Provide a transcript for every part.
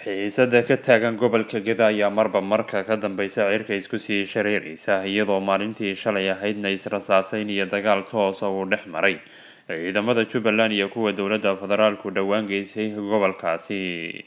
xiisada ka taagan gobolka geda ayaa marba marka ka dambeysa cirka isku sii shareereysa iyadoo maalintii shalay ahaydna israsaaseyn iyo dagaal toosa uu dhex maray ciidamada jubbaland iyo kuwa dowladda federaalku dhowaan geysay gobolkaasi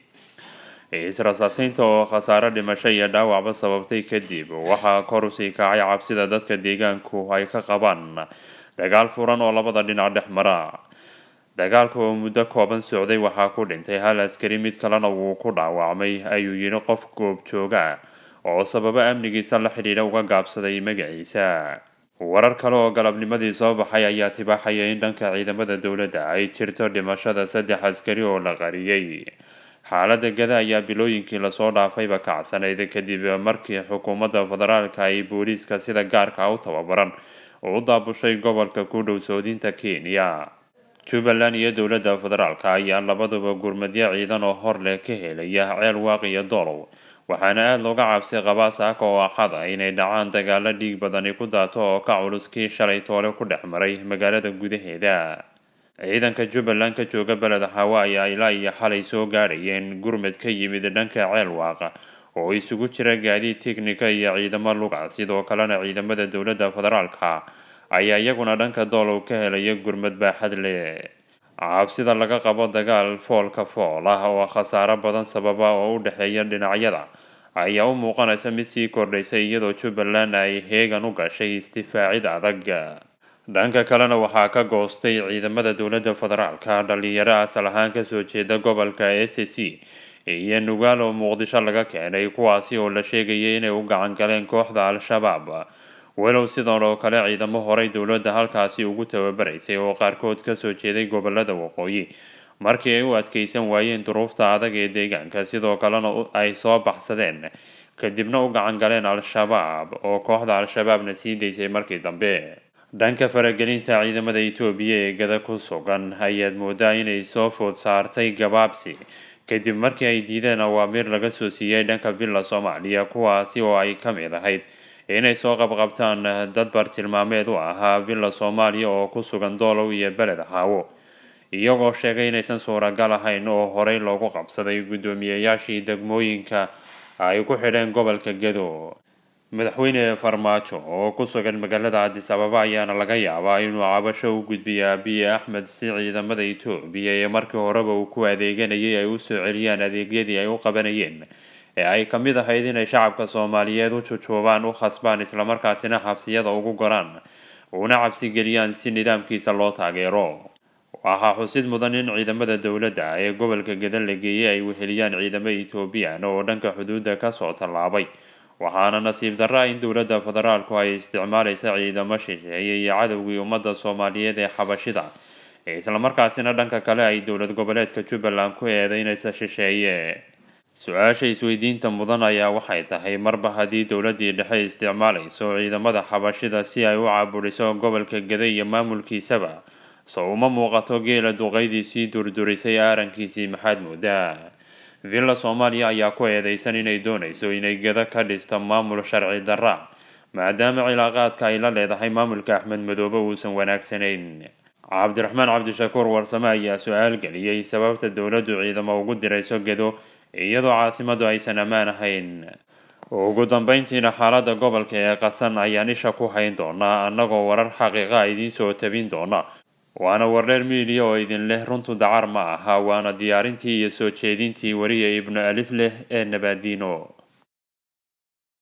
is-rasaaseynta oo khasaare dhimasho iyo dhaawacba sababtay kadib waxaa kor usii kacay cabsida dadka deegaanku ay ka qabaan dagaal furan oo labada dhinac dhex mara dagaalka oo muddo kooban socday waxaa ku dhintay hal askari mid kalena wuu ku dhaawacmay ayuu yidhi qof goobjooga oo sababo amnigiisa la xidhiidha uga gaabsaday magaciisa warar kale oo galabnimadii soo baxay ayaa tibaaxaya in dhanka ciidamada dowladda ay jirto dhimashada saddex askari oo la qariyay xaalada gada ayaa bilooyinkii lasoo dhaafayba kacsanayd kadib markii xukuumadda federaalka ay booliiska sida gaarka u tababaran u daabushay gobolka ku dhow soodinta kenya jubbaland iyo dowladda federaalka ayaa labaduba gurmadyo ciidan oo hor leh ka helaya ceel waaq iyo doolow waxaana aada looga cabsi qabaa saaka oo axada inay dhacaan dagaalo dhiig badani ku daato oo ka culus kii shalay toole ku dhex maray magaalada gudaheeda ciidanka jubbaland ka jooga beled hawa ayaa ilaa iyo xalay soo gaadhayeen gurmad ka yimid dhanka ceel waaqa oo isugu jira gaadiid tiknika iyo ciidamo luga sidoo kalena ciidamada dowladda federaalka ayaa iyaguna dhanka doolow ka helaya gurmad baaxad leh cabsida laga qabo dagaal foolka fool ah oo khasaaro badan sababa oo u dhexeeya dhinacyada ayaa u muuqanaysa mid sii kordhaysa iyadoo jubbaland ay heegan u gashay istifaacid adag dhanka kalena waxaa ka goostay ciidamada dowladda federaalka dhalinyaro asal ahaan kasoo jeeda gobolka s c iyo nugaal oo muqdisho laga keenay kuwaasi oo la sheegayay inay u gacan galeen kooxda al-shabaab walow sidan oo kale ciidamo horey dowladda halkaasi ugu tababaraysay oo qaarkood kasoo jeeday gobolada waqooyi markii ay u adkeysan waayeen duruufta adag ee deegaanka sidoo kalena ay soo baxsadeen kadibna u gacan galeen al-shabaab oo kooxda al-shabaabna sii daysay markii dambe dhanka faragelinta ciidamada etoobiya ee gada ku sugan ayaad moodaa inay soo food saartay gabaabsi kadib markii ay diideen awaamiir laga soo siiyey dhanka villa soomaaliya kuwaasi oo ay ka mid ahayd inay soo qabqabtaan dad bartilmaameed u ahaa villa soomaaliya oo ku sugan doolow iyo beled haawo iyagoo sheegay inaysan suuragal ahayn oo horey loogu qabsaday guddoomiyeyaashii degmooyinka ay ku xidheen gobolka gado madaxweyne farmaajo oo ku sugan magaalada cadis ababa ayaana laga yaabaa inuu cabasho u gudbiyo abiye axmed si ciidamada etoobiya ee markii horeba uu ku adeeganayay ay usoo celiyaan adeegyadii ay u qabanayeen ee ay ka mid ahayd inay shacabka soomaaliyeed u jujuubaan u khasbaan islamarkaasina xabsiyada ugu goraan una cabsigeliyaan si nidaamkiisa loo taageero waxaa xusid mudan in ciidamada dowladda ee gobolka gadan la geeyey ay weheliyaan ciidamo etoobiyan oo dhanka xuduudda kasoo tallaabay waxaana nasiib darra in dowladda federaalku ay isticmaalaysa ciidamo shisheeye iyo cadowgii ummadda soomaaliyeed ee xabashida islamarkaasina dhanka kale ay dowlad goboleedka jubbaland ku eedeynaysa shisheeye su-aasha isweydiinta mudan ayaa waxay tahay marba haddii dowladdii dhexe isticmaalayso ciidamada xabashida si ay u caaburiso gobolka gada iyo maamulkiisaba so uma muuqato geela duqeydii sii durdurisay aarankiisii maxaad moodaa villa soomaaliya ayaa ku eedeysan inay doonayso inay gada ka dhisto maamul sharci darra maadaama cilaaqaadka ay la leedahay maamulka axmed madoobe uusan wanaagsanayn cabdiraxmaan cabdishakuur warsame ayaa su-aal geliyey sababta dowladdu ciidamo ugu dirayso gado iyadoo caasimadu aysan ammaan ahayn ugu dambeyntiina xaalada gobolka ee qasan ayaan isha ku hayn doonaa annagoo warar xaqiiqa idiin soo tabin doona waana wardheer miidiya oo idin leh runtu dacar ma aha waana diyaarintii iyo soo jeedintii wariya ibnu alif leh ee nabaadiino